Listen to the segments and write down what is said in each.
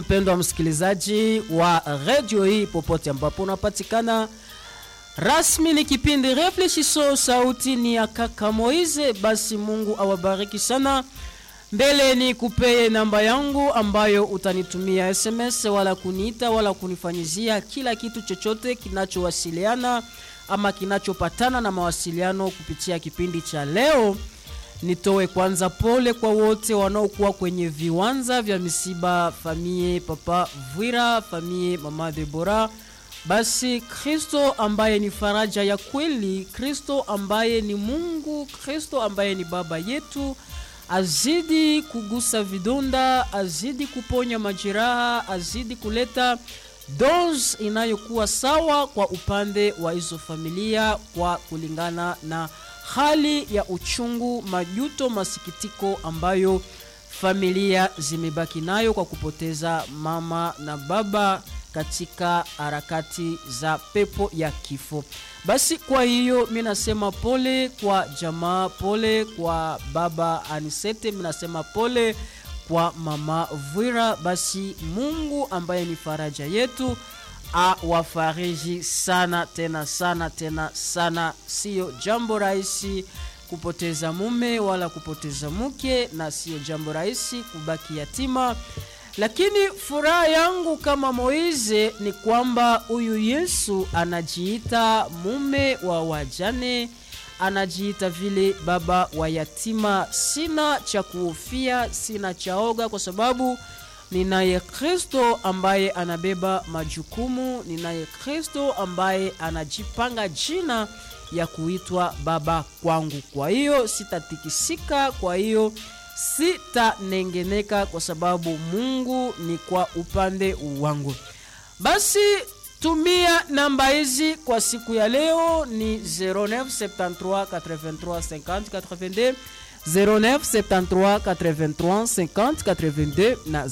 mpendwa msikilizaji wa redio hii popote ambapo unapatikana rasmi ni kipindi reflexiso sauti ni ya kaka moize basi mungu awabariki sana mbele ni kupeye namba yangu ambayo utanitumia sms wala kuniita wala kunifanyizia kila kitu chochote kinachowasiliana ama kinachopatana na mawasiliano kupitia kipindi cha leo nitoe kwanza pole kwa wote wanaokuwa kwenye viwanja vya misiba famie papa vwira famie mama debora basi kristo ambaye ni faraja ya kweli kristo ambaye ni mungu kristo ambaye ni baba yetu azidi kugusa vidonda azidi kuponya majeraha azidi kuleta dose inayokuwa sawa kwa upande wa hizo familia kwa kulingana na hali ya uchungu majuto masikitiko ambayo familia zimebaki nayo kwa kupoteza mama na baba katika harakati za pepo ya kifo basi kwa hiyo mi nasema pole kwa jamaa pole kwa baba anisete mi nasema pole kwa mama vwira basi mungu ambaye ni faraja yetu awafariji sana tena sana tena sana siyo jambo rahisi kupoteza mume wala kupoteza mke na siyo jambo rahisi kubaki yatima lakini furaha yangu kama moize ni kwamba huyu yesu anajiita mume wa wajane anajiita vile baba wa yatima sina cha kuhofia sina chaoga kwa sababu ninaye kristo ambaye anabeba majukumu ninaye kristo ambaye anajipanga jina ya kuitwa baba kwangu kwa hiyo sitatikisika kwa hiyo sitanengeneka kwa sababu mungu ni kwa upande wangu basi tumia namba hizi kwa siku ya leo ni 0973835082 0973835082 na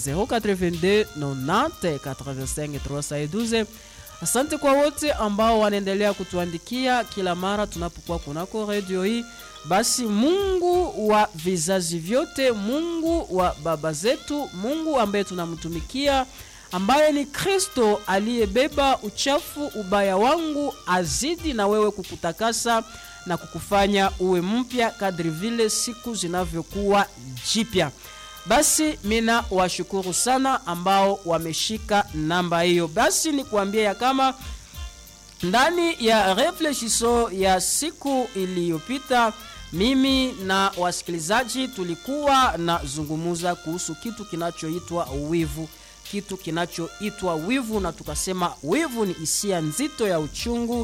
0829085 asante kwa wote ambao wanaendelea kutuandikia kila mara tunapokuwa kunako redio hii basi mungu wa vizazi vyote mungu wa baba zetu mungu ambaye tunamtumikia ambaye ni kristo aliyebeba uchafu ubaya wangu azidi na wewe kukutakasa na kukufanya uwe mpya kadri vile siku zinavyokuwa jipya basi mina washukuru sana ambao wameshika namba hiyo basi ni kuambia ya kama ndani ya reflexiso ya siku iliyopita mimi na wasikilizaji tulikuwa nazungumuza kuhusu kitu kinachoitwa wivu kitu kinachoitwa wivu na tukasema wivu ni hisia nzito ya uchungu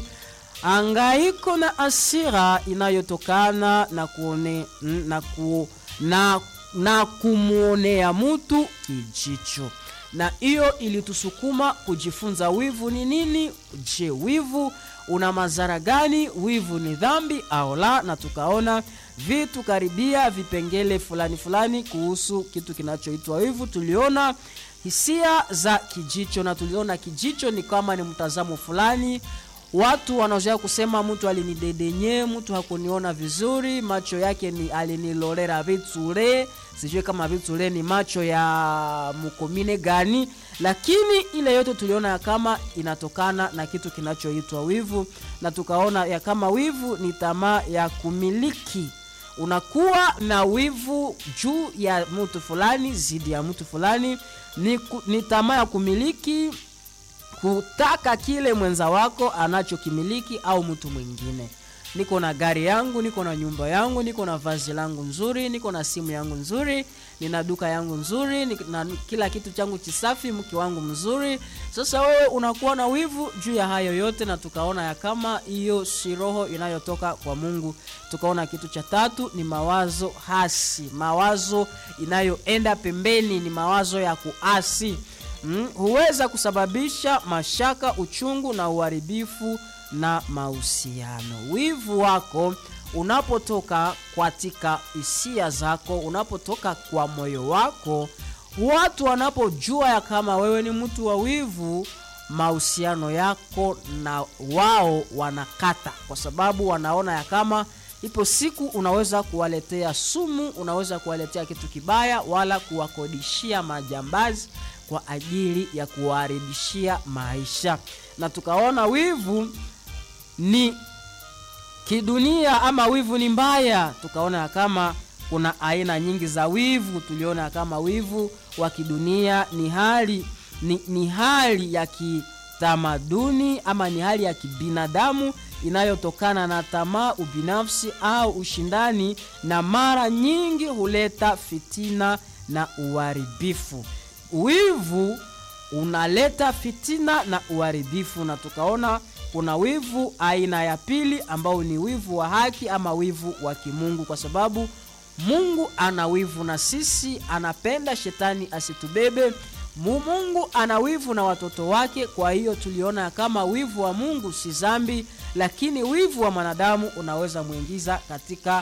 angaiko na asira inayotokana na kuone na, ku, na, na kumwonea mtu kijicho na hiyo ilitusukuma kujifunza wivu ni nini je wivu una madhara gani wivu ni dhambi au la na tukaona vitu karibia vipengele fulani fulani kuhusu kitu kinachoitwa wivu tuliona hisia za kijicho na tuliona kijicho ni kama ni mtazamo fulani watu wanazoea kusema mtu alinidedenye mtu hakuniona vizuri macho yake ni alinilolera vitsure sijui kama vitsure ni macho ya mkomine gani lakini ile yote tuliona ya kama inatokana na kitu kinachoitwa wivu na tukaona ya kama wivu ni tamaa ya kumiliki unakuwa na wivu juu ya mtu fulani zidi ya mtu fulani ni, ni tamaa ya kumiliki kutaka kile mwenza wako anachokimiliki au mtu mwingine niko na gari yangu niko na nyumba yangu niko na vazi langu nzuri niko na simu yangu nzuri nina duka yangu nzuri na kila kitu changu chisafi mke wangu mzuri sasa wewe unakuwa na wivu juu ya hayo yote na tukaona ya kama hiyo si roho inayotoka kwa mungu tukaona kitu cha tatu ni mawazo hasi mawazo inayoenda pembeni ni mawazo ya kuasi mm, huweza kusababisha mashaka uchungu na uharibifu na mahusiano wivu wako unapotoka katika hisia zako unapotoka kwa moyo wako watu wanapojua ya kama wewe ni mtu wa wivu mahusiano yako na wao wanakata kwa sababu wanaona ya kama ipo siku unaweza kuwaletea sumu unaweza kuwaletea kitu kibaya wala kuwakodishia majambazi kwa ajili ya kuwaharibishia maisha na tukaona wivu ni kidunia ama wivu ni mbaya tukaona ya kama kuna aina nyingi za wivu tuliona ya kama wivu wa kidunia ni hali ni, ni hali ya kitamaduni ama ni hali ya kibinadamu inayotokana na tamaa ubinafsi au ushindani na mara nyingi huleta fitina na uharibifu wivu unaleta fitina na uharibifu na tukaona kuna wivu aina ya pili ambao ni wivu wa haki ama wivu wa kimungu kwa sababu mungu ana wivu na sisi anapenda shetani asitubebe mungu ana wivu na watoto wake kwa hiyo tuliona kama wivu wa mungu si zambi lakini wivu wa mwanadamu unaweza mwingiza katika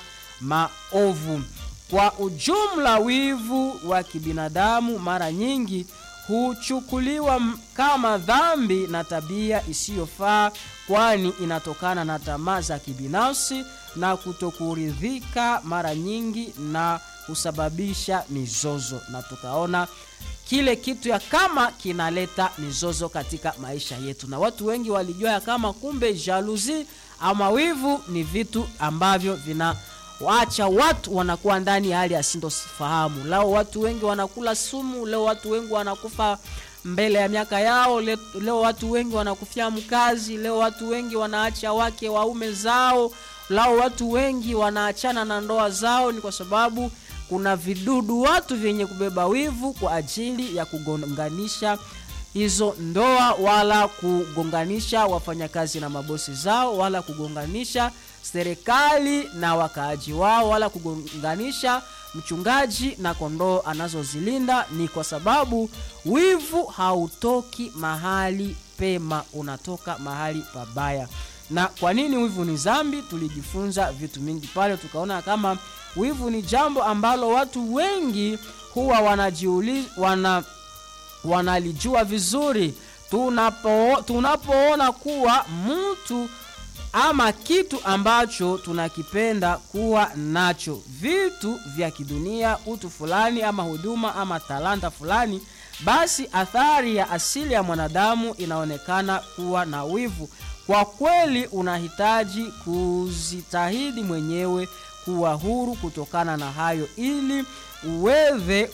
maovu kwa ujumla wivu wa kibinadamu mara nyingi huchukuliwa kama dhambi na tabia isiyofaa kwani inatokana na tamaa za kibinafsi na kutokuridhika mara nyingi na husababisha mizozo na tukaona kile kitu ya kama kinaleta mizozo katika maisha yetu na watu wengi walijua ya kama kumbe jaluzi ama wivu ni vitu ambavyo vina waacha watu wanakuwa ndani ya hali ya sintofahamu leo watu wengi wanakula sumu leo watu wengi wanakufa mbele ya miaka yao leo, leo watu wengi wanakufia mkazi leo watu wengi wanaacha wake waume zao lao watu wengi wanaachana na ndoa zao ni kwa sababu kuna vidudu watu vyenye kubeba wivu kwa ajili ya kugonganisha hizo ndoa wala kugonganisha wafanyakazi na mabosi zao wala kugonganisha serikali na wakaaji wao wala kugonganisha mchungaji na kondoo anazozilinda ni kwa sababu wivu hautoki mahali pema unatoka mahali pabaya na kwa nini wivu ni zambi tulijifunza vitu mingi pale tukaona kama wivu ni jambo ambalo watu wengi huwa wanajiuliza wana wanalijua vizuri tunapo tunapoona kuwa mtu ama kitu ambacho tunakipenda kuwa nacho vitu vya kidunia utu fulani ama huduma ama talanta fulani basi athari ya asili ya mwanadamu inaonekana kuwa na wivu kwa kweli unahitaji kuzitahidi mwenyewe kuwa huru kutokana na hayo ili uweze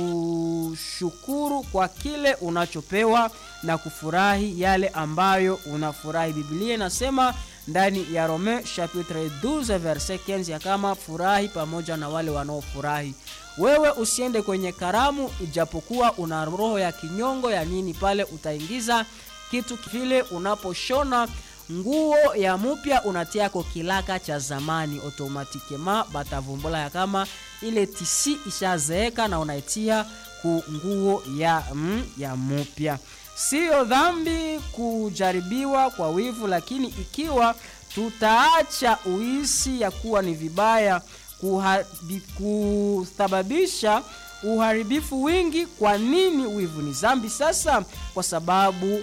kushukuru kwa kile unachopewa na kufurahi yale ambayo unafurahi biblia inasema ndani ya rome chapitre 12 verset 15 ya kama furahi pamoja na wale wanaofurahi wewe usiende kwenye karamu ijapokuwa una roho ya kinyongo ya nini pale utaingiza kitu kile unaposhona nguo ya mupya unatiako kilaka cha zamani otomatikema batavumbola ya kama ile tisi ishazeeka na unaitia ku nguo ya, mm, ya mupya siyo dhambi kujaribiwa kwa wivu lakini ikiwa tutaacha uisi ya kuwa ni vibaya kusababisha uharibifu wingi kwa nini wivu ni zambi sasa kwa sababu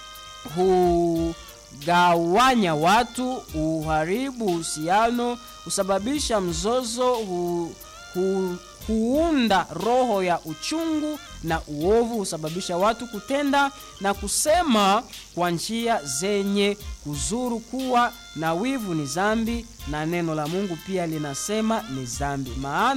hugawanya watu uharibu uhusiano husababisha mzozo hu, hu, huunda roho ya uchungu na uovu husababisha watu kutenda na kusema kwa njia zenye kuzuru kuwa na wivu ni zambi na neno la mungu pia linasema ni zambi maana